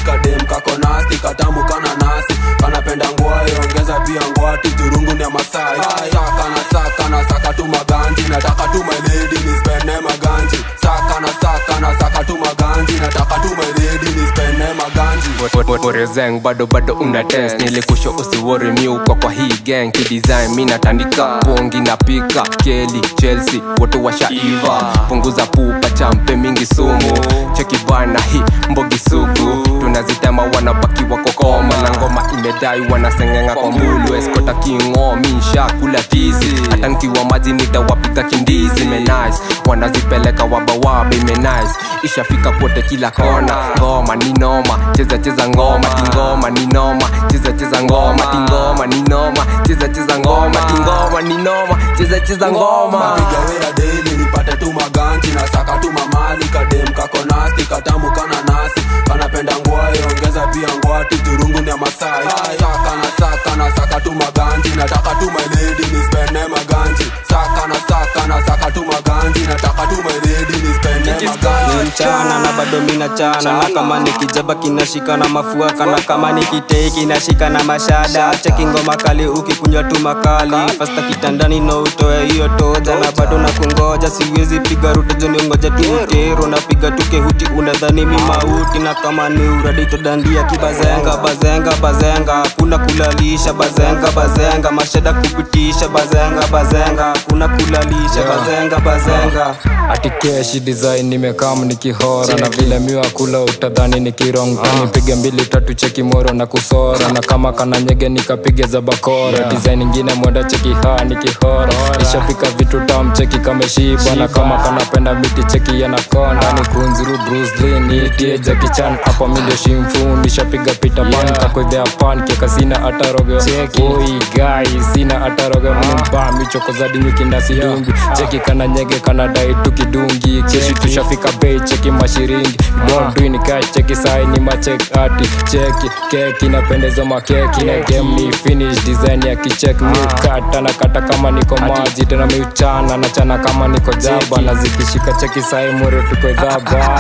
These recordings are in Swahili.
kadem kako nasti katamu kana nasi kanapenda ngwai ongeza pia ngwati jurungu ni ya masai saka na saka na saka tu maganji nataka tu my lady nispene maganji saka na saka na saka tu maganji nataka tu my lady nispene maganji Orezeng bado bado una test nilikusho usiwori miuko kwa hii gang kidesign mi natandika bongi na pika keli chelsea wote washaiva punguza pupa champe mingi sumu cheki bana hi mbogi sugu tunazitema wanabaki wako koma na ngoma imedai wanasengeng'a kwa mbulu eskota kingo minsha kula tizi hata nkiwa maji nitawapika kindizi menais wanazipeleka wabawabe menais ishafika kote kila kona ngoma ni noma cheza cheza ngoma tingoma ni noma cheza cheza ngoma tingoma ni noma cheza cheza ngoma tingoma ni noma cheza cheza ngoma napiga wera daily nipate tu maganji na saka tu mamali kadem kako nasti katamu kana nasi kanapenda ngwai ongeza pia ngwati jurungu ni ya masai saka na saka na saka tu maganji nataka tu my lady nispene maganji saka na saka na saka tu maganji nataka tu my lady nispene maganji Ni mchana na bado mina chana na kama nikijaba kinashika na mafua kana kama nikitei kinashika na mashada cheki ngoma kali ukikunywa tu makali fasta kitandani no utoe hiyo toja na bado na kungoja siwezi piga rute joni ngoja tu utero napiga tu kehuti unadhani mi mauti na kama ni uradi todandia kibazenga bazenga bazenga kuna kulalisha bazenga bazenga mashada kupitisha bazenga bazenga kuna kulalisha bazenga bazenga ati keshi design nimekam nikihora na vile miwa kula utadhani nikirong nipige mbili tatu cheki moro na kusora na kama kana nyege nikapige za bakora design ingine mwenda cheki ha nikihora nishapika vitu tam cheki kameshiba na kama kanapenda miti cheki yanakonda ni kunzuru Bruce Lee niitie Jackie Chan hapa mi ndio shimfu nishapiga pita pan kakwedhea pan keka sina hata roge oi guy sina hata roge mba michoko za dingi kindasi dungi cheki kana nyege kana dai tukidungi keshi tushafika bei cheki mashiringi don't do ni cash cheki sai ni machek ati cheki keki napendeza makeki na game ni finish design ya kichek mi kata na kata kama niko maji tena mi uchana na chana kama niko jaba na zikishika cheki sai mure tuko dhaba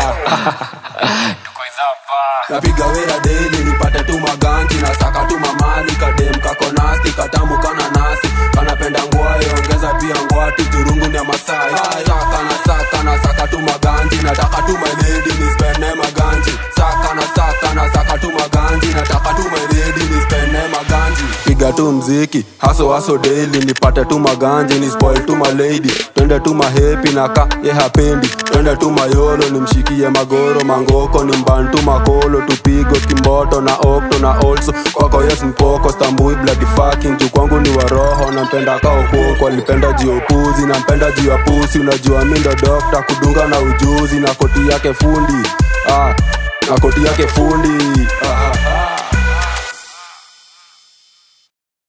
napiga wera daily nipate tu maganji na saka tu mamali kadem kako nasti katamu kana nasi kanapenda ngwai ongeza pia ngwati jurungu ni ya masai saka na saka na saka tu maganji nataka tu my lady nispene maganji saka na saka na saka tu maganji nataka tu my lady nispene maganji piga tu mziki haso haso daily nipate tu maganji ni spoil tu my lady twende tu mahepi na ka ye hapendi twende tu mayolo nimshikie magoro mangoko ni mbantu makolo tupigo kimboto na okto na also kwako yes mpoko stambui bloody fucking juu kwangu ni waroho nampenda kaokoko alipenda jiopuzi nampenda juu ya pusi unajua mi ndo dokta kudunga na ujuzi na koti yake fundi ah, na koti yake fundi